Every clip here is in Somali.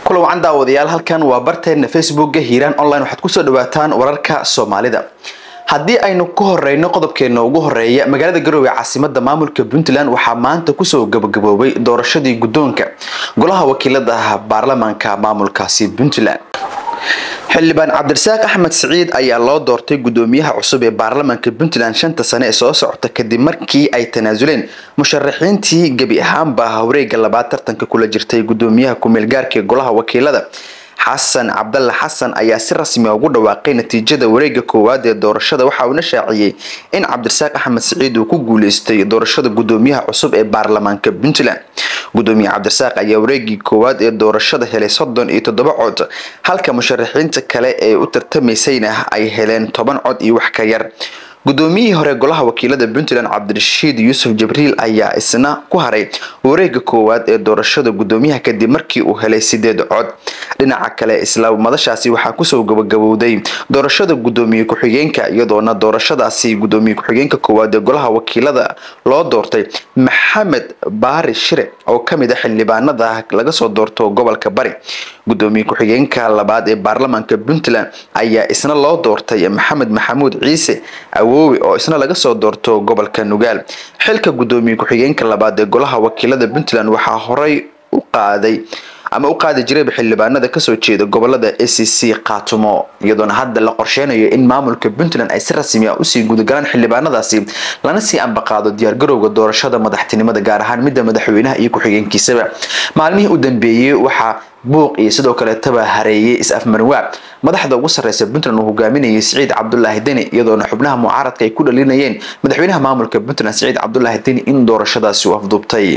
kula wacan daawadayaal halkan waa barteena facebookga hiiraan online waxaad kusoo dhawaataan wararka soomaalida haddii aynu ku horeyno qodobkeena ugu horeeya magaalada garowe caasimada maamulka puntland waxaa maanta kusoo gabagaboobay doorashadii guddoonka golaha wakiilada baarlamaanka maamulkaasi puntland xildhibaan cabdirasaaq axmed siciid ayaa loo doortay gudoomiyaha cusub ee baarlamaanka puntland shanta sane ee soo socota kadib markii ay tanaasuleen musharaxiintii gebi ahaanba wareega labaad tartanka kula jirtay gudoomiyaha ku-meelgaarka ee golaha wakiilada xasan cabdalla xasan ayaa si rasmia ugu dhawaaqay natiijada wareega koowaad ee doorashada waxa uuna shaaciyey in cabdirasaaq axmed siciid uu ku guuleystay doorashada gudoomiyaha cusub ee baarlamaanka puntland gudoomiye cabdirasaaq ayaa wareegii koowaad ee doorashada helay soddon iyo toddoba cod halka musharaxiinta kale ee u tartamaysayna ay heleen toban cod iyo wax ka yar gudoomiyihii hore golaha wakiilada puntland cabdirashiid yuusuf jibriil ayaa isna ku haray wareega koowaad ee doorashada gudoomiyaha kadib markii uu helay sideed cod dhinaca kale isla madashaasi waxaa kusoo gabagabowday doorashada gudoomiye ku-xigeenka iyadoona doorashadaasi gudoomiye ku-xigeenka koowaad ee golaha wakiilada loo doortay maxamed baari shire oo kamid a xildhibaanada laga soo doorto gobolka bari gudoomiye ku-xigeenka labaad ee baarlamaanka puntland ayaa isna loo doortay maxamed maxamuud ciise awoowe oo isna laga soo doorto gobolka nugaal xilka gudoomiye ku-xigeenka labaad ee golaha wakiilada puntland waxaa horey u qaaday ama u qaadi jirayba xildhibaanada kasoo jeeda gobolada a c c khaatumo iyadoona hadda la qorsheynayo in maamulka puntland ay si rasmi ah usii gudagalaan xildhibaanadaasi lana sii ambaqaado diyaargarowga doorashada madaxtinimada gaar ahaan midda madaxweynaha iyo ku-xigeenkiisaba maalmihii u dambeeyey waxaa buuq iyo sidoo kaleetaba hareeyay is-afmarwaa madaxda ugu sarreysa puntland uu hogaaminayay siciid cabdulaahi deni iyadoona xubnaha mucaaradka ay ku dhalinayeen madaxweynaha maamulka puntland siciid cabdulaahi deni in doorashadaasi u afduubtay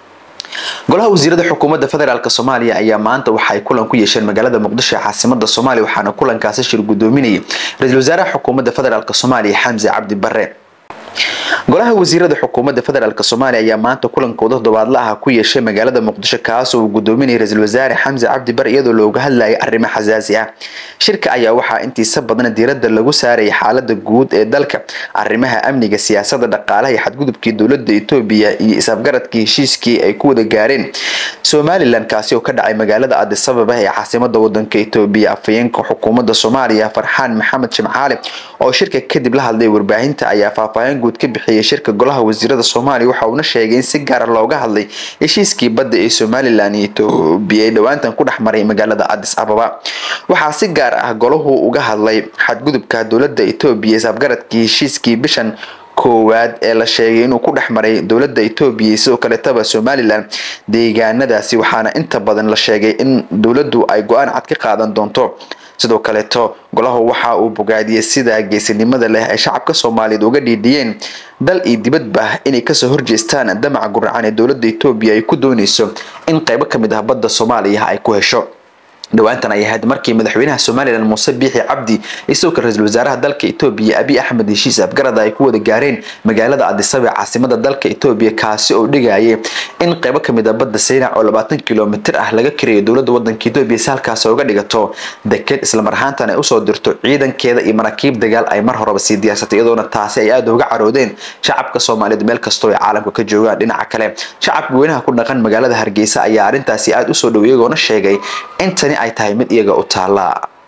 golaha wasiirada xukuumadda federaalk soomaaliya ayaa maanta waxaay kulan ku yeesheen magaalada muqdisho ee caasimada soomaaliya waxaana kulankaasi shir gudoominayay ra-iisul wasaaraha xukuumadda federaalk soomaaliya xamse cabdi bare golaha wasiirada xukuumadda federaalk soomaaliya ayaa maanta kulankooda toddobaadla ah ku yeeshay magaalada muqdisho kaasoo uu gudoominayay ra-iisul wasaare xamse cabdi bare iyadoo looga hadlayay arrimo xasaasi ah shirka ayaa waxaa intiisa badan diiradda lagu saarayay xaalada guud ee dalka arrimaha amniga siyaasada dhaqaalaha iyo xadgudubkii dowlada etoobiya iyo is-afgaradkii heshiiskii ay ku wada gaareen somalilan kaasi oo ka dhacay magaalada adisababa ee caasimada wadanka etoobiya afhayeenka xukuumadda soomaaliya farxaan maxamed jimcaale oo shirka kadib la hadlay warbaahinta ayaa faahfaahin guud ka bixiyay shirka golaha wasiirada soomaaliya waxa uuna sheegay in si gaara looga hadlay heshiiskii badda ee somalilan iyo etoobiya ee dhowaantan ku dhex maray magaalada adis ababa waxaa si gaar ah golahu uga hadlay xadgudubka dowlada etoobiya is-afgaradkii heshiiskii bishan koowaad ee la sheegay inuu ku dhex maray dowlada etoobiya iyo sidoo kaleetaba somalilan deegaanadaasi waxaana inta badan la sheegay in dowladdu ay go-aan cad ka qaadan doonto sidoo kaleeto golahu waxa uu bogaadiyey sida geesinimada leh ay shacabka soomaaliyeed uga dhiidhiyeen dal iyo dibadba inay kasoo horjeestaan damaca guracan ee dowlada etoobiya ay ku dooneyso in qeybo kamid ah badda soomaaliya ay ku hesho dhawaantan ay ahayd markii madaxweynaha somalilan muuse biixi cabdi iyo sidoo kale ra-isul wasaaraha dalka etoobiya abiy axmed heshiis afgarada ay ku wada gaareen magaalada adisaba ee caasimada dalka etoobiya kaasi oo dhigayay in qeybo kamid a badda saynac oo labaatan kilomitir ah laga kirayo dowlada wadanka etoobiya si halkaas uga dhigato deked islamar ahaantan ay usoo dirto ciidankeeda iyo maraakiib dagaal ay mar horeba sii diyaarsatay iyadoona taasi ay aada uga caroodeen shacabka soomaaliyeed meel kastoo ay caalamka ka joogaan dhinaca kale shacabka weynaha ku dhaqan magaalada hargeysa ayaa arrintaasi aada usoo dhow iyagoona sheegay in tani ay tahay mid iyaga u taala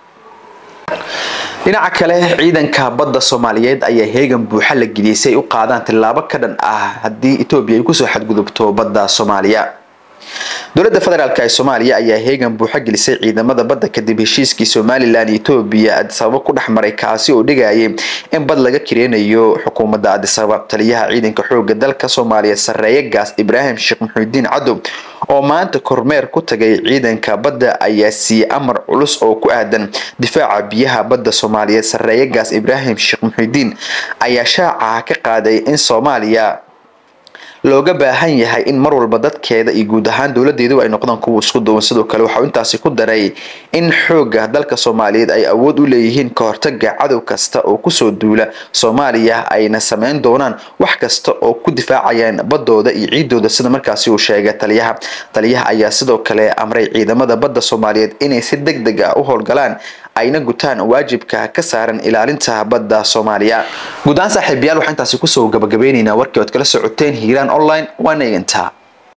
dhinaca kale ciidanka badda soomaaliyeed ayaa heegan buuxa la geliyay si ay u qaadaan tillaabo ka dhan ah haddii etoobiya ay kusoo xadgudubto badda soomaaliya dowladda federaalk ee soomaaliya ayaa heegan buuxa gelisay ciidamada badda kadib heshiiskii somalilan iyo etoobiya adisababa ku dhex maray kaasi oo dhigayay in bad laga kireynayo xukuumadda adisababa taliyaha ciidanka xooga dalka soomaaliya sareeye gaas ibraahim sheekh muxuudiin cadow oo maanta kormeer ku tagay ciidanka badda ayaa siiyey amar culus oo ku aadan difaaca biyaha badda soomaaliyeed sareeye gaas ibraahim sheekh muxuudiin ayaa shaaca ka qaaday in soomaaliya looga baahan yahay in mar walba dadkeeda iyo guud ahaan dowladeedu ay noqdaan kuwa isku duwan sidoo kale waxau intaasi ku daray in xooga dalka soomaaliyeed ay awood u leeyihiin ka hortaga cadow kasta oo kusoo duula soomaaliya ayna sameyn doonaan wax kasta oo ku difaacayaan badooda iyo ciidooda sida markaasi uu sheegay taliyaha taliyaha ayaa sidoo kale amray ciidamada badda soomaaliyeed inay si deg deg ah u howlgalaan ayna gutaan waajibka ka saaran ilaalinta badda soomaaliya guud ahaan saaxiibayaal waxaan intaasi kusoo gabagabeyneynaa warkii ood kala socoteen hiiraan online waana eegantaa